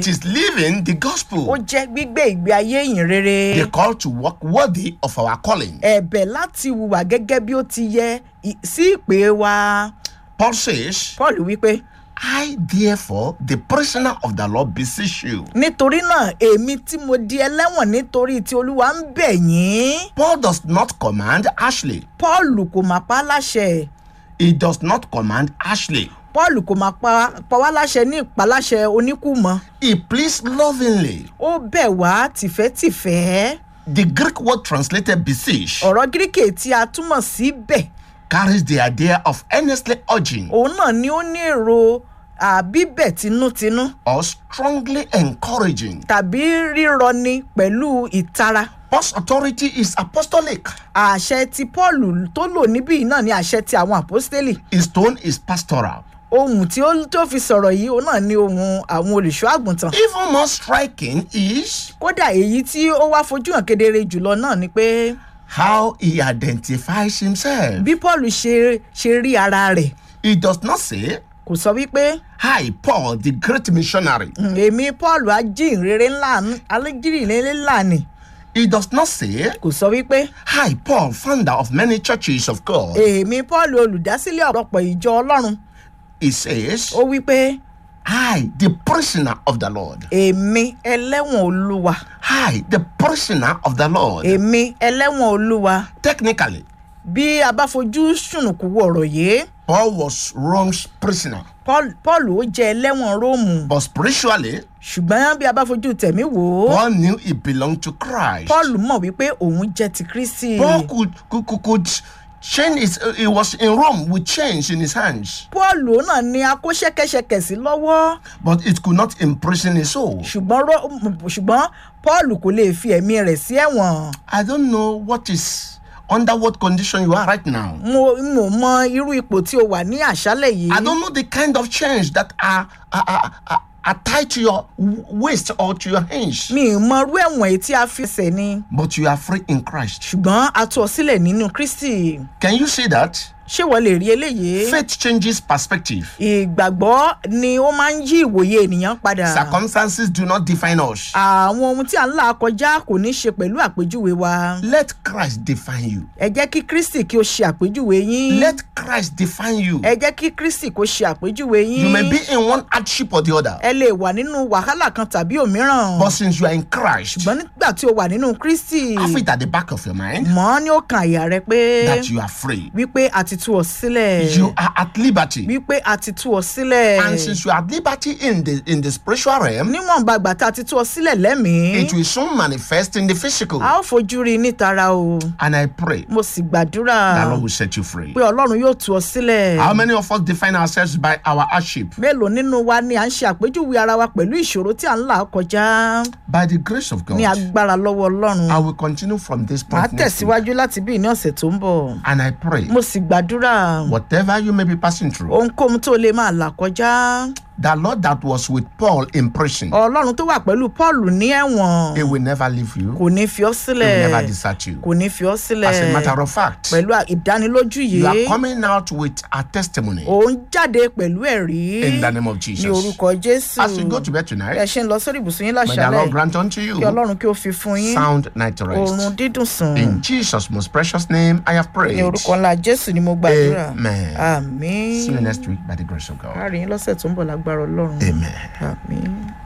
It is living the ó gospel. jẹ́ gbígbé ìgbé ayé ìyìn rere The call to walk worthy of our calling. ẹ̀bẹ̀ láti hùwà gẹ́gẹ́ bí ó ti yẹ ì- sí ìpè wa Paul says, paul wípé I therefore, the prisoner of the Lord, beseech you. nítorí náà èmi tí mo di ẹlẹ́wọ̀n nítorí tí olúwa ń bẹ̀ yín Paul does not command Ashley. paul kò máa pa á láṣẹ He does not command Ashley. paul kò máa pa pa wá láṣẹ ní ìpaláṣẹ oníkùmọ̀ He pleads lovingly. ó bẹ̀ wá tìfẹ́tìfẹ́ The Greek word translated beseech ọ̀rọ̀ gíríkì tí a túmọ̀ sí bẹ̀ carries the idea of earnestly urging òun náà ni ó ní èrò àbíbẹ̀ tinútinú or strongly encouraging. tàbí rírọni pẹ̀lú ìtara Paul's authority is apostolic. àṣẹ tí paul tó lò níbí yìí náà ni àṣẹ ti àwọn àpọ́stélì His tone is pastoral. ohun tí ó tó fi sọ̀rọ̀ yìí òun náà ni ohun àwọn olùṣọ́ àgùntàn Even more striking is kódà èyí tí ó wá fojú hàn kedere jùlọ náà ni pé how he identifies himself. bí paul ṣe ṣe rí ara rẹ̀ He does not say, kò sọ wípé Hi, Paul, the great missionary. "Hmm, èmi paul ajínrere ńlá alẹ́jìrìlẹ̀ ńlá ni He does not say, kò sọ wípé Hi, Paul, founder of many churches of God. èmi paul olùdásílẹ̀ ọ̀pọ̀lọpọ̀ ìjọ ọlọ́run He says, ó wípé I, the prisoner of the Lord. èmi ẹlẹ́wọ̀n olúwa I, the prisoner of the Lord. èmi ẹlẹ́wọ̀n olúwa Technically, bí a bá fojú sùnùkù wo ọ̀rọ̀ yìí Paul was Rome's prisoner. paul paul ó jẹ́ ẹlẹ́wọ̀n róòmù But spiritually, ṣùgbọ́n bí a bá fojú tẹ̀mí wò ó Paul knew he belonged to Christ. paul mọ̀ wípé òun jẹ́ ti kristi Paul could, could, could, could chain his, uh, he was in Rome with chains in his hands, paul òun náà ni a kó ṣẹ́kẹ́ṣẹkẹ̀ sí lọ́wọ́ but it could not imprison his soul. ṣùgbọ́n ró- ṣùgbọ́n paul kò lè fi ẹ̀mí rẹ̀ sí ẹ̀wọ̀n I don't know what is under what condition you are right now. mo mo mọ irú ipò tí o wà ní àṣálẹ̀ yìí I don't know the kind of chains that are, are, are, are, are tied to your w- waist or to your hands, mi ì mọ irú ẹ̀wọ̀n èyí tí a fi ṣẹ̀ ni but you are free in Christ. ṣùgbọ́n a tú ọ sílẹ̀ nínú kristi Can you see that? ṣé wọ́n lè rí eléyìí Faith changes perspective. ìgbàgbọ́ ni ó máa ń yí ìwòye ènìyàn padà Circumstances do not define us. àwọn ohun tí à ń là kọjá kò ní ṣe pẹ̀lú àpèjúwe wa Let Christ define you. ẹ jẹ́ kí kristi kí o ṣe àpèjúwe yín Let Christ define you. ẹ jẹ́ kí kristi kó ṣe àpèjúwe You may yín be in one hardship or the other, ẹ lè wà nínú wàhálà kan tàbí òmíràn but since you are in Christ, ṣùgbọ́n nígbà tí o wà nínú kristi have it at the back of your mind mọ́ ní ó kan àyà rẹ pé that you are free. wípé a ti tú ọ sílẹ̀ You are at liberty. wípé a ti tú ọ sílẹ̀ And since you are at liberty in the in the spiritual realm, níwọ̀nba ìgbà tá a ti tú ọ sílẹ̀ lẹ́mìí it will soon manifest in the physical. a ó fojú rí i nítara o And I pray mo sì gbàdúrà that Lord will set you free. pé ọlọ́run yóò tú ọ sílẹ̀ How many of us define ourselves by our hardship? mélòó nínú wa ni à ń ṣe àpèjúwe ara wa pẹ̀lú ìṣòro tí à ń là kọjá By the grace of ní God, agbára lọ́wọ́ ọlọ́run I will continue from this màá point next week. tẹ̀síwájú láti bí ní ọ̀sẹ̀ tó ń bọ̀ And I pray, mo sì gbàdúrà whatever you may be passing through, ohunkóhun tó lè máa là kọjá the Lord that was with Paul in prison, ọlọ́run tó wà pẹ̀lú paul ní ẹ̀wọ̀n He will never leave you. kò ní fi ọ́ He will never sílẹ̀ desert you. kò ní fi ọ́ sílẹ̀ As a matter of fact, pẹ̀lú à- ìdánilójú you are yìí coming out with a testimony òun jáde pẹ̀lú ẹ̀rí in the name of ní Jesus. orúkọ jésù As you go to bed ẹ tonight, ṣe ń lọ sórí ibùsùn yín may the Lord láṣálẹ̀ grant unto you kí ọlọ́run kí ó fi fún yín sound night oorun rest. dídùn sùn In Jesus' most precious name, I have ní prayed. orúkọ ńlá jésù ni mo gbàdúrà Amen. àmín See you next week by the grace of God. káàrí yín lọ́sẹ̀ tó ń bọ̀ lágbára ọlọ́run Amen. àmín.